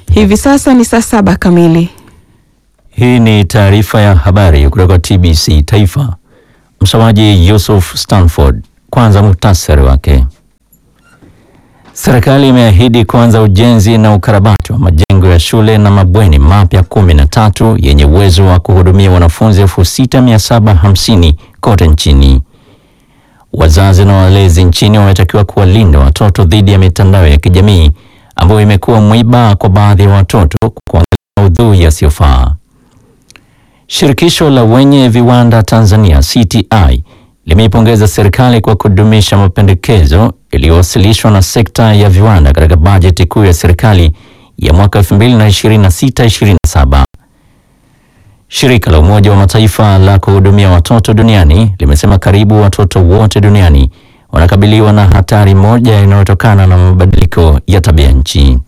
Hivi sasa ni saa saba kamili. Hii ni taarifa ya habari kutoka TBC Taifa. Msomaji Yusuf Stanford. Kwanza muhtasari wake. Serikali imeahidi kuanza ujenzi na ukarabati wa majengo ya shule na mabweni mapya kumi na tatu yenye uwezo wa kuhudumia wanafunzi elfu sita mia saba hamsini kote nchini. Wazazi na walezi nchini wametakiwa kuwalinda watoto dhidi ya mitandao ya kijamii ambayo imekuwa mwiba kwa baadhi ya watoto kwa kuangalia maudhui yasiyofaa. Shirikisho la wenye viwanda Tanzania CTI limeipongeza serikali kwa kudumisha mapendekezo yaliyowasilishwa na sekta ya viwanda katika bajeti kuu ya serikali ya mwaka 2026-2027. Shirika la Umoja wa Mataifa la kuhudumia watoto duniani limesema karibu watoto wote duniani wanakabiliwa na hatari moja inayotokana na mabadiliko ya tabia nchi.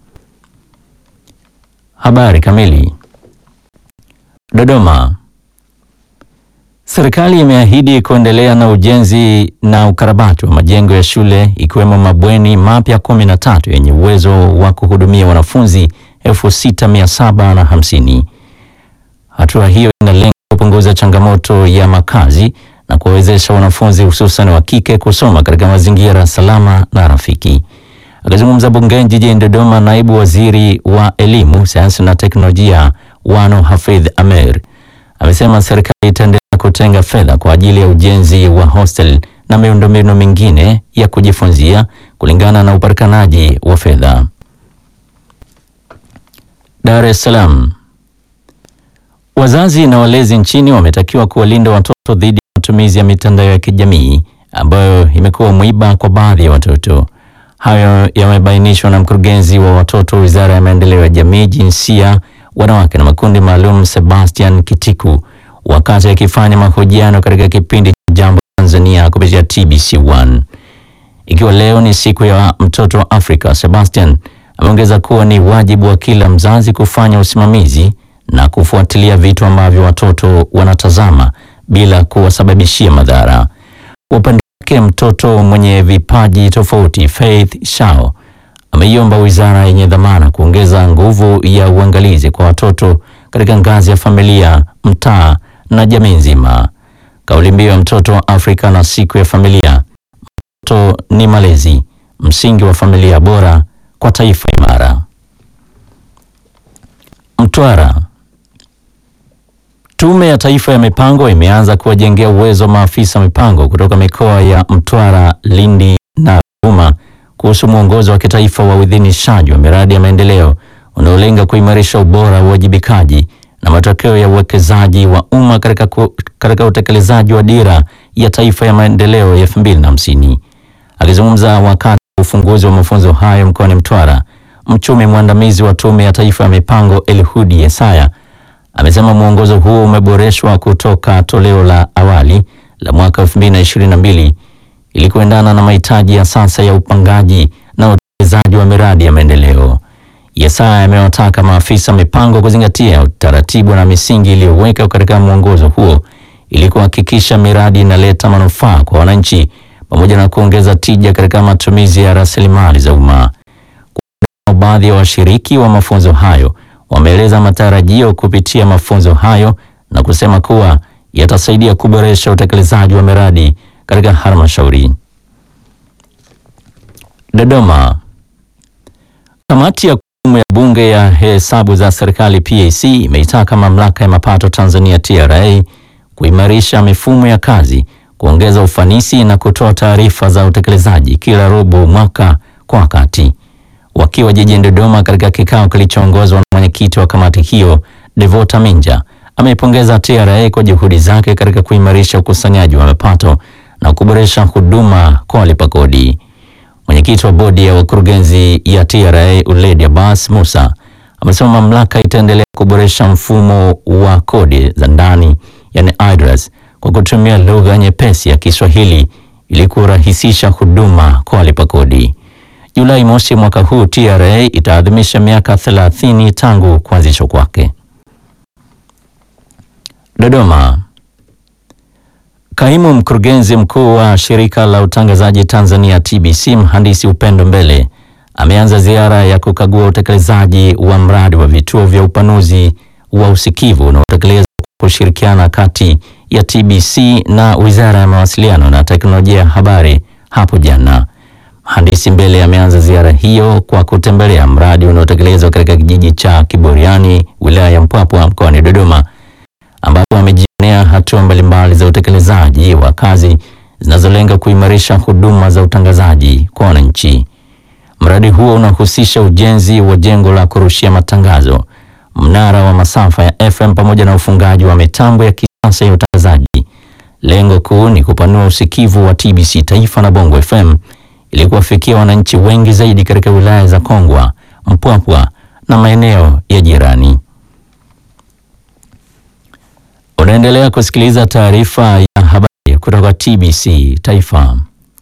Habari kamili. Dodoma. Serikali imeahidi kuendelea na ujenzi na ukarabati wa majengo ya shule ikiwemo mabweni mapya kumi na tatu yenye uwezo wa kuhudumia wanafunzi elfu sita mia saba na hamsini. Hatua hiyo inalenga kupunguza changamoto ya makazi na kuwawezesha wanafunzi hususan wa kike kusoma katika mazingira salama na rafiki. Akizungumza bungeni jijini Dodoma, naibu waziri wa elimu, sayansi na teknolojia Wano Hafidh Amer amesema serikali itaendelea kutenga fedha kwa ajili ya ujenzi wa hostel na miundombinu mingine ya kujifunzia kulingana na upatikanaji wa fedha. Dar es Salaam. Wazazi na walezi nchini wametakiwa kuwalinda watoto dhidi ya matumizi ya mitandao ya kijamii ambayo imekuwa mwiba kwa baadhi ya watoto. Hayo yamebainishwa na mkurugenzi wa watoto Wizara ya Maendeleo ya Jamii, Jinsia, Wanawake na Makundi Maalum, Sebastian Kitiku, wakati akifanya mahojiano katika kipindi cha Jambo Tanzania kupitia TBC1. Ikiwa leo ni siku ya mtoto wa Afrika, Sebastian ameongeza kuwa ni wajibu wa kila mzazi kufanya usimamizi na kufuatilia vitu ambavyo watoto wanatazama bila kuwasababishia madhara. Kwa upande wake, mtoto mwenye vipaji tofauti Faith Shao ameiomba wizara yenye dhamana kuongeza nguvu ya uangalizi kwa watoto katika ngazi ya familia, mtaa na jamii nzima. Kauli mbiu ya mtoto wa Afrika na siku ya familia, mtoto ni malezi, msingi wa familia bora kwa taifa imara. Mtwara. Tume ya Taifa ya Mipango imeanza kuwajengea uwezo maafisa mipango kutoka mikoa ya Mtwara, Lindi na Ruvuma kuhusu mwongozo wa kitaifa wa uidhinishaji wa miradi ya maendeleo unaolenga kuimarisha ubora wa uwajibikaji na matokeo ya uwekezaji wa umma katika katika utekelezaji wa dira ya taifa ya maendeleo ya 2050. Akizungumza wakati wa ufunguzi wa mafunzo hayo mkoani Mtwara, mchumi mwandamizi wa Tume ya Taifa ya Mipango Elhudi Yesaya amesema mwongozo huo umeboreshwa kutoka toleo la awali la mwaka 2022 ili kuendana na mahitaji ya sasa ya upangaji na utekelezaji wa miradi ya maendeleo. Yesaya amewataka maafisa mipango kuzingatia utaratibu na misingi iliyowekwa katika mwongozo huo ili kuhakikisha miradi inaleta manufaa kwa wananchi pamoja na kuongeza tija katika matumizi ya rasilimali za umma. Baadhi ya washiriki wa mafunzo hayo wameeleza matarajio kupitia mafunzo hayo na kusema kuwa yatasaidia kuboresha utekelezaji wa miradi katika halmashauri. Dodoma. Kamati ya kudumu ya Bunge ya hesabu za serikali PAC imeitaka mamlaka ya mapato Tanzania TRA kuimarisha mifumo ya kazi, kuongeza ufanisi na kutoa taarifa za utekelezaji kila robo mwaka kwa wakati. Wakiwa jijini Dodoma katika kikao kilichoongozwa na mwenyekiti wa kamati hiyo Devota Minja ameipongeza TRA kwa juhudi zake katika kuimarisha ukusanyaji wa mapato na kuboresha huduma kwa walipa kodi. Mwenyekiti wa bodi ya wakurugenzi ya TRA Uledi Abbas Musa amesema mamlaka itaendelea kuboresha mfumo wa kodi za ndani yani IDRAS kwa kutumia lugha nyepesi ya Kiswahili ili kurahisisha huduma kwa walipa kodi. Julai mosi mwaka huu TRA itaadhimisha miaka 30 tangu kuanzishwa kwake. Dodoma. Kaimu mkurugenzi mkuu wa shirika la utangazaji Tanzania TBC mhandisi Upendo Mbele ameanza ziara ya kukagua utekelezaji wa mradi wa vituo vya upanuzi wa usikivu unaotekelezwa kwa kushirikiana kati ya TBC na Wizara ya Mawasiliano na Teknolojia ya Habari hapo jana. Mhandisi Mbele ameanza ziara hiyo kwa kutembelea mradi unaotekelezwa katika kijiji cha Kiboriani, wilaya ya Mpwapwa mkoani Dodoma, ambapo amejionea hatua mbalimbali za utekelezaji wa kazi zinazolenga kuimarisha huduma za utangazaji kwa wananchi. Mradi huo unahusisha ujenzi wa jengo la kurushia matangazo, mnara wa masafa ya FM pamoja na ufungaji wa mitambo ya kisasa ya utangazaji. Lengo kuu ni kupanua usikivu wa TBC Taifa na Bongo FM ili kuwafikia wananchi wengi zaidi katika wilaya za Kongwa, Mpwapwa na maeneo ya jirani. Unaendelea kusikiliza taarifa ya habari kutoka TBC Taifa.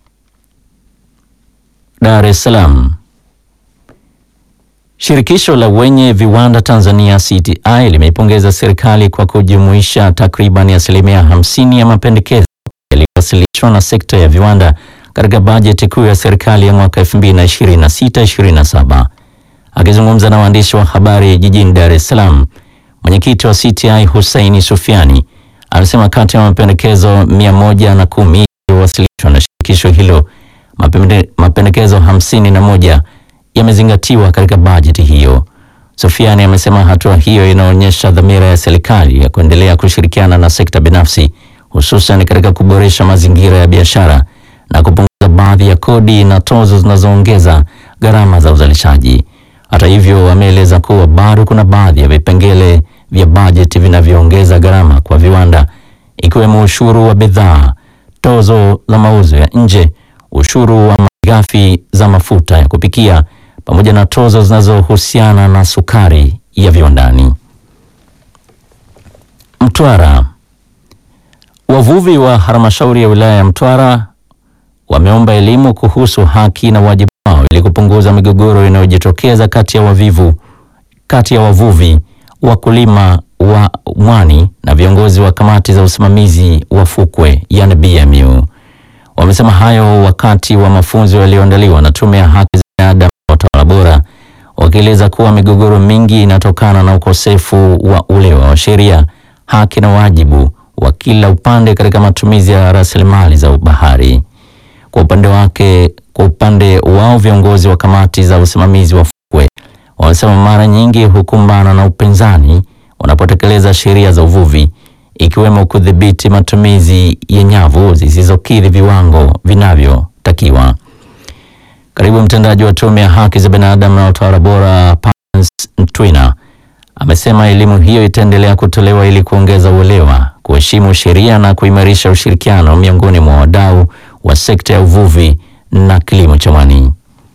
Dar es Salaam. Shirikisho la wenye viwanda Tanzania CTI limeipongeza serikali kwa kujumuisha takriban asilimia hamsini ya mapendekezo yaliyowasilishwa na sekta ya viwanda katika bajeti kuu ya serikali ya mwaka 2026-2027. Akizungumza na waandishi wa habari jijini Dar es Salaam, mwenyekiti wa CTI Hussein Sufiani amesema kati ya mapendekezo mia moja na kumi yaliyowasilishwa na shirikisho hilo mapende, mapendekezo hamsini na moja yamezingatiwa katika bajeti hiyo. Sufiani amesema hatua hiyo inaonyesha dhamira ya serikali ya kuendelea kushirikiana na sekta binafsi hususan katika kuboresha mazingira ya biashara na kupunguza baadhi ya kodi na tozo zinazoongeza gharama za uzalishaji. Hata hivyo, wameeleza kuwa bado kuna baadhi ya vipengele vya bajeti vinavyoongeza gharama kwa viwanda ikiwemo ushuru wa bidhaa, tozo za mauzo ya nje, ushuru wa malighafi za mafuta ya kupikia pamoja na tozo zinazohusiana na sukari ya viwandani. Mtwara. Wavuvi wa halmashauri ya wilaya ya Mtwara wameomba elimu kuhusu haki na wajibu wao ili kupunguza migogoro inayojitokeza kati ya wavivu kati ya wavuvi, wakulima wa mwani na viongozi wa kamati za usimamizi wa fukwe yani BMU. Wamesema hayo wakati wa mafunzo yaliyoandaliwa na Tume ya Haki za Binadamu na Utawala Bora, wakieleza kuwa migogoro mingi inatokana na ukosefu wa uelewa wa sheria, haki na wajibu wa kila upande katika matumizi ya rasilimali za bahari. Kwa upande wake, kwa upande wao viongozi wa kamati za usimamizi wa fukwe wamesema mara nyingi hukumbana na upinzani wanapotekeleza sheria za uvuvi ikiwemo kudhibiti matumizi ya nyavu zisizokidhi viwango vinavyotakiwa. Katibu mtendaji wa Tume ya Haki za Binadamu na Utawala Bora, Pans Ntwina, amesema elimu hiyo itaendelea kutolewa ili kuongeza uelewa, kuheshimu sheria na kuimarisha ushirikiano miongoni mwa wadau wa sekta ya uvuvi na kilimo cha mwani.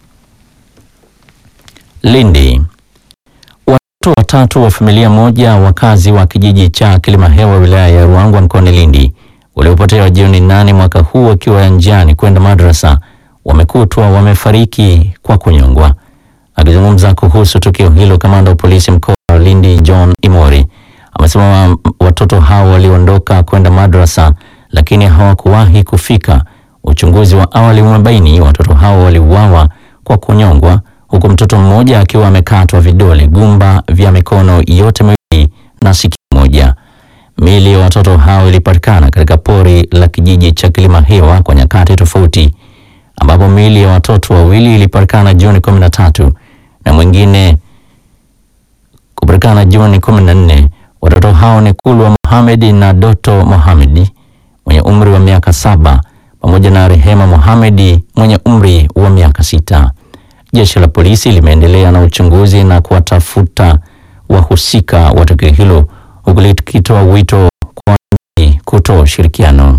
Lindi. Watoto watatu wa familia moja wakazi wa kijiji cha Kilimahewa wilaya ya Ruangwa mkoani Lindi waliopotea Juni nane mwaka huu wakiwa njiani kwenda madrasa wamekutwa wamefariki kwa kunyongwa. Akizungumza kuhusu tukio hilo, kamanda wa polisi mkoa wa Lindi John Imori amesema watoto hao waliondoka kwenda madrasa lakini hawakuwahi kufika. Uchunguzi wa awali umebaini watoto hao waliuawa kwa kunyongwa huku mtoto mmoja akiwa amekatwa vidole gumba vya mikono yote miwili na sikio moja. Miili ya watoto hao ilipatikana katika pori la kijiji cha Kilimahewa kwa nyakati tofauti, ambapo miili ya watoto wawili ilipatikana Juni 13 na mwingine kupatikana Juni 14. Watoto hao ni Kulwa Mohamed na Doto Mohamed mwenye umri wa miaka saba pamoja na Rehema Mohamed mwenye umri wa miaka sita. Jeshi la polisi limeendelea na uchunguzi na kuwatafuta wahusika wa tukio hilo huku likitoa wito kwa wananchi kutoa ushirikiano.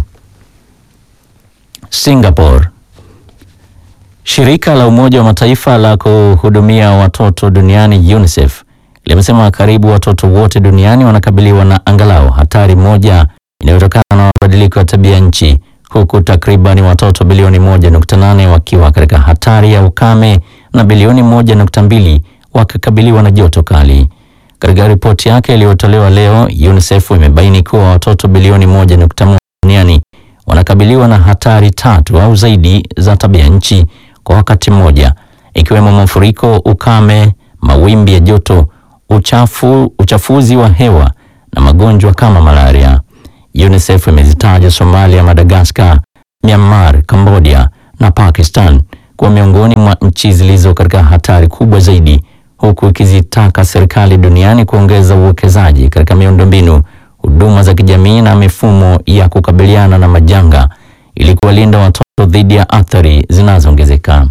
Singapore. Shirika la Umoja wa Mataifa la kuhudumia watoto duniani UNICEF limesema karibu watoto wote duniani wanakabiliwa na angalau hatari moja inayotokana na mabadiliko ya tabia nchi huku takribani watoto bilioni 1.8 wakiwa katika hatari ya ukame na bilioni 1.2 wakikabiliwa na joto kali. Katika ripoti yake iliyotolewa leo, UNICEF imebaini kuwa watoto bilioni 1.1 duniani wanakabiliwa na hatari tatu au zaidi za tabia nchi kwa wakati mmoja, ikiwemo mafuriko, ukame, mawimbi ya joto, uchafu, uchafuzi wa hewa na magonjwa kama malaria. UNICEF imezitaja Somalia, Madagascar, Myanmar, Cambodia na Pakistan kuwa miongoni mwa nchi zilizo katika hatari kubwa zaidi, huku ikizitaka serikali duniani kuongeza uwekezaji katika miundombinu, huduma za kijamii na mifumo ya kukabiliana na majanga ili kuwalinda watoto dhidi ya athari zinazoongezeka.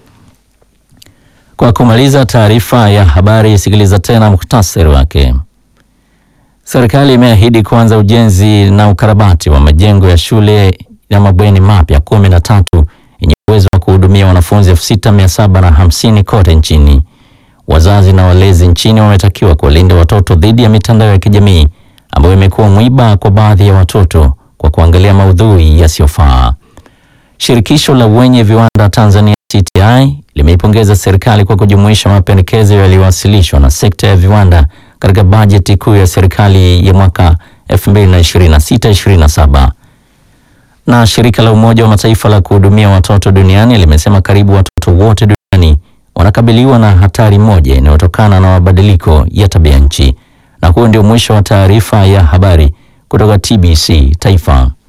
Kwa kumaliza taarifa ya habari, sikiliza tena muhtasari wake. Serikali imeahidi kuanza ujenzi na ukarabati wa majengo ya shule ya mabweni mapya kumi na tatu yenye uwezo wa kuhudumia wanafunzi elfu sita mia saba na hamsini kote nchini. Wazazi na walezi nchini wametakiwa kuwalinda watoto dhidi ya mitandao ya kijamii ambayo imekuwa mwiba kwa baadhi ya watoto kwa kuangalia maudhui yasiyofaa. Shirikisho la wenye viwanda Tanzania TTI limeipongeza serikali kwa kujumuisha mapendekezo yaliyowasilishwa na sekta ya viwanda katika bajeti kuu ya serikali ya mwaka 2026-2027. Na shirika la Umoja wa Mataifa la kuhudumia watoto duniani limesema karibu watoto wote duniani wanakabiliwa na hatari moja inayotokana na mabadiliko ya tabia nchi. Na huo ndio mwisho wa taarifa ya habari kutoka TBC Taifa.